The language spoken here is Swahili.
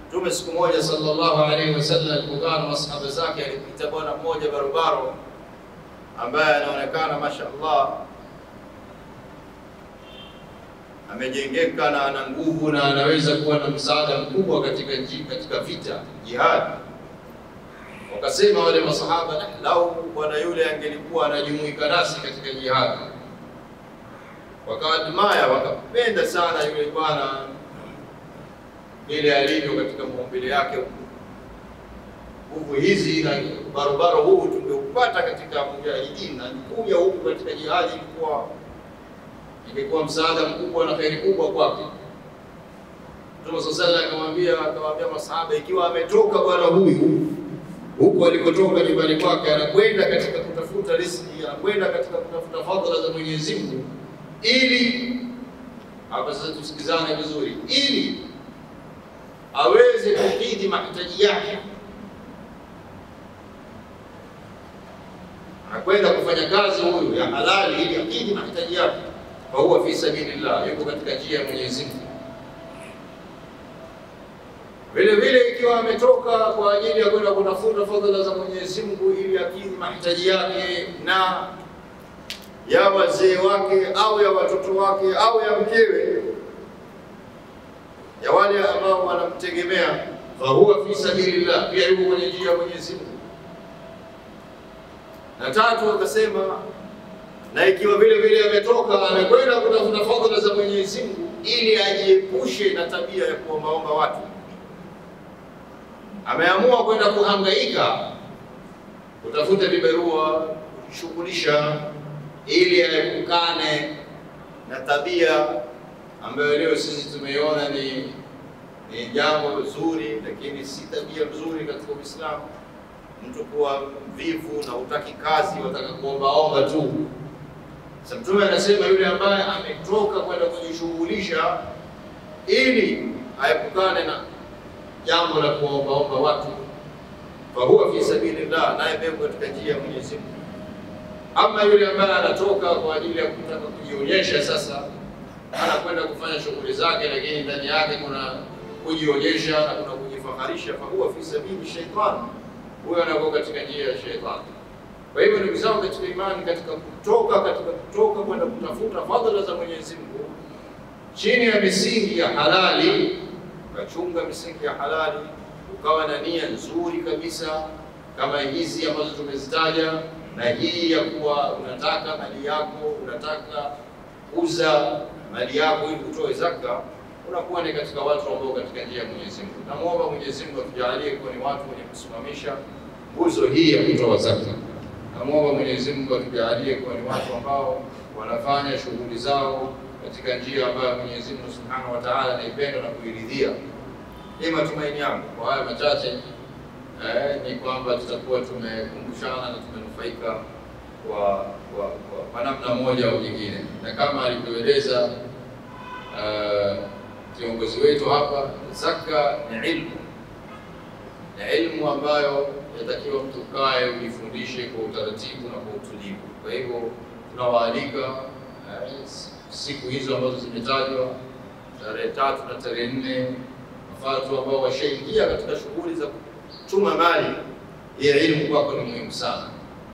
Mtume siku moja sallallahu alaihi wasallam alipokaa na masahaba zake, alipita bwana mmoja barobaro ambaye anaonekana mashaallah amejengeka na ana nguvu na anaweza kuwa na msaada mkubwa katika nchi, katika vita jihad. Wakasema wale masahaba, "Nah, lau bwana yule angelikuwa anajumuika nasi katika jihad. Wakaadmaya, wakapenda sana yule bwana vile alivyo katika maumbile yake. Nguvu hizi na barobaro huu tungeupata katika mujahidin na kuja huku katika jihadi ilikuwa ingekuwa msaada mkubwa na kheri kubwa kwake. Mtume sallallahu alaihi wasallam akamwambia akamwambia masahaba, ikiwa ametoka bwana huyu huku alikotoka nyumbani kwake, anakwenda katika kutafuta riziki, anakwenda katika kutafuta fadhila za Mwenyezi Mungu, ili hapa sasa tusikizane vizuri, ili aweze kukidhi mahitaji yake, anakwenda kufanya kazi huyu ya halali ili akidhi mahitaji yake fahuwa fi sabilillah, yuko katika njia ya Mwenyezi Mungu. Vile vile ikiwa ametoka kwa ajili ya kwenda kutafuta fadhila za Mwenyezi Mungu ili akidhi mahitaji yake na ya wazee wake au ya watoto wake au ya mkewe, ya wale ambao wanamtegemea, fahuwa fi sabilillah, pia yuko kwenye njia ya Mwenyezi Mungu. Na tatu wakasema na ikiwa vile vile ametoka amekwenda kutafuta fadhila za Mwenyezi Mungu ili ajiepushe na tabia ya kuombaomba watu, ameamua kwenda kuhangaika kutafuta vibarua, kujishughulisha ili aepukane na tabia ambayo leo sisi tumeiona ni ni jambo zuri, lakini si tabia nzuri katika Uislamu, mtu kuwa mvivu na hutaki kazi, wataka kuombaomba tu. Sasa Mtume anasema yule ambaye ametoka kwenda kujishughulisha ili aepukane na jambo la kuombaomba watu, fahuwa fi sabilillah, naye beko katika njia ya Mwenyezi Mungu. Ama yule ambaye anatoka kwa ajili ya kutaka kujionyesha, sasa anakwenda kufanya shughuli zake, lakini ndani yake kuna kujionyesha na kuna kujifaharisha, fahuwa fi sabili shaitani, huyo anakuwa katika njia ya shaitani. Kwa hivyo ndugu zangu katika imani, katika kutoka katika kutoka kwenda kutafuta fadhila za Mwenyezi Mungu chini ya misingi ya halali, ukachunga misingi ya halali, ukawa na nia nzuri kabisa kama hizi ambazo tumezitaja, na hii ya kuwa unataka mali yako, unataka kuuza mali yako ili utoe zaka, unakuwa ni katika watu ambao katika njia ya Mwenyezi Mungu. Namwomba Mwenyezi Mungu atujalie kuwa ni watu wenye kusimamisha nguzo hii ya kutoa zaka. Namwomba Mwenyezi Mungu atujalie kuwa ni watu ambao wanafanya shughuli zao katika njia ambayo Mwenyezi Mungu Subhanahu wa Ta'ala anaipenda na kuiridhia. Ni matumaini yangu kwa haya machache eh, ni kwamba tutakuwa tumekumbushana na tumenufaika kwa kwa, kwa, kwa namna moja au nyingine, na kama alivyoeleza uh, kiongozi wetu hapa, zaka ni ilmu, ni ilmu ambayo yatakiwa mtu kae ujifundishe kwa utaratibu na kwa utulivu. Kwa hivyo tunawaalika eh, siku hizo ambazo zimetajwa tarehe tatu na tarehe nne watu ambao washaingia katika shughuli za kuchuma mali, hii ilmu kwako ni muhimu sana.